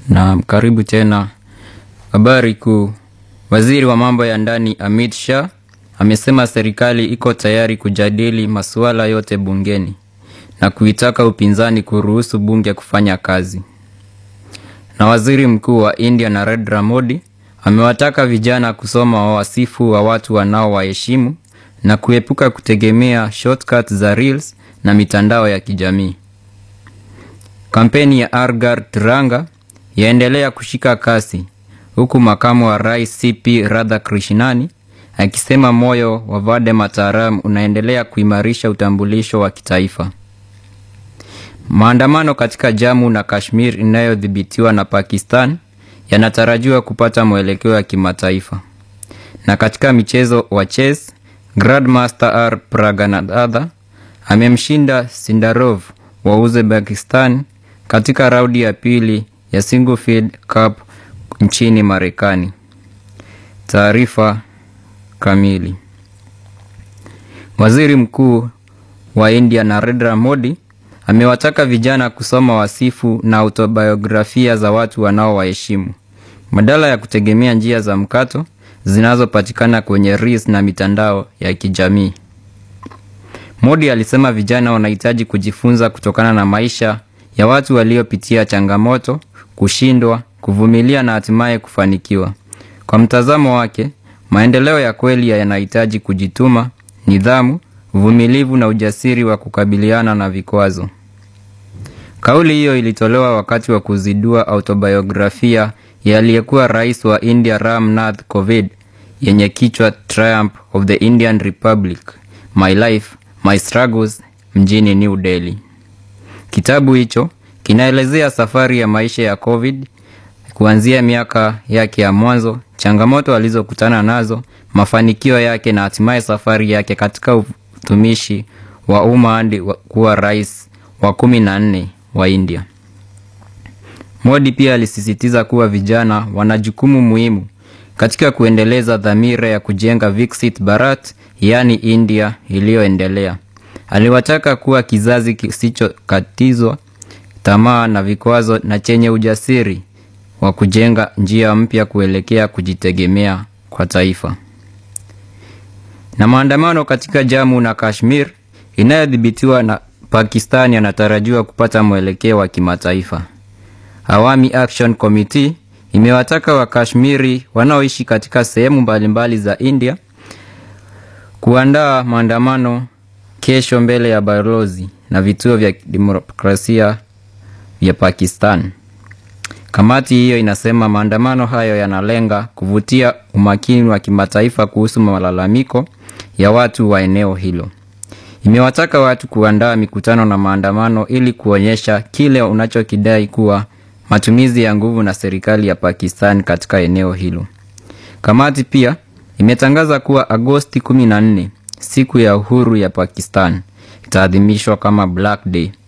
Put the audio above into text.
Na karibu tena. Habari kuu. Waziri wa mambo ya ndani Amit Shah amesema serikali iko tayari kujadili masuala yote bungeni na kuitaka upinzani kuruhusu bunge kufanya kazi. Na waziri mkuu wa India Narendra Modi amewataka vijana kusoma wasifu wa watu wanaowaheshimu na kuepuka kutegemea shortcuts za reels na mitandao ya kijamii. Kampeni ya Argar Tiranga yaendelea kushika kasi huku makamu wa rais CP Radhakrishnani akisema moyo wa Vande Mataram unaendelea kuimarisha utambulisho wa kitaifa. Maandamano katika Jammu na Kashmir inayodhibitiwa na Pakistan yanatarajiwa kupata mwelekeo wa kimataifa. Na katika michezo wa chess, Grandmaster R Praganatha amemshinda Sindarov wa Uzbekistan katika raundi ya pili ya Single Cup nchini Marekani. Taarifa kamili. Waziri Mkuu wa India Narendra Modi amewataka vijana kusoma wasifu na autobiografia za watu wanaowaheshimu badala ya kutegemea njia za mkato zinazopatikana kwenye reels na mitandao ya kijamii. Modi alisema vijana wanahitaji kujifunza kutokana na maisha ya watu waliopitia changamoto, kushindwa, kuvumilia na hatimaye kufanikiwa. Kwa mtazamo wake, maendeleo ya kweli yanahitaji kujituma, nidhamu, uvumilivu na ujasiri wa kukabiliana na vikwazo. Kauli hiyo ilitolewa wakati wa kuzindua autobiografia ya aliyekuwa rais wa India Ram Nath Kovind yenye kichwa Triumph of the Indian Republic, My Life, My Struggles mjini New Delhi. Kitabu hicho kinaelezea safari ya maisha ya Kovind kuanzia miaka yake ya mwanzo, changamoto alizokutana nazo, mafanikio yake na hatimaye safari yake katika utumishi wa umma hadi kuwa rais wa kumi na nne wa India. Modi pia alisisitiza kuwa vijana wana jukumu muhimu katika kuendeleza dhamira ya kujenga Viksit Bharat, yaani India iliyoendelea. Aliwataka kuwa kizazi kisichokatizwa tamaa na vikwazo na chenye ujasiri wa kujenga njia mpya kuelekea kujitegemea kwa taifa. Na maandamano katika Jammu na Kashmir inayodhibitiwa na Pakistan yanatarajiwa kupata mwelekeo wa kimataifa. Awami Action Committee imewataka Wakashmiri wanaoishi katika sehemu mbalimbali za India kuandaa maandamano kesho mbele ya balozi na vituo vya demokrasia vya Pakistan. Kamati hiyo inasema maandamano hayo yanalenga kuvutia umakini wa kimataifa kuhusu malalamiko ya watu wa eneo hilo. Imewataka watu kuandaa mikutano na maandamano ili kuonyesha kile unachokidai kuwa matumizi ya nguvu na serikali ya Pakistan katika eneo hilo. Kamati pia imetangaza kuwa Agosti 14, siku ya uhuru ya Pakistan, itaadhimishwa kama Black Day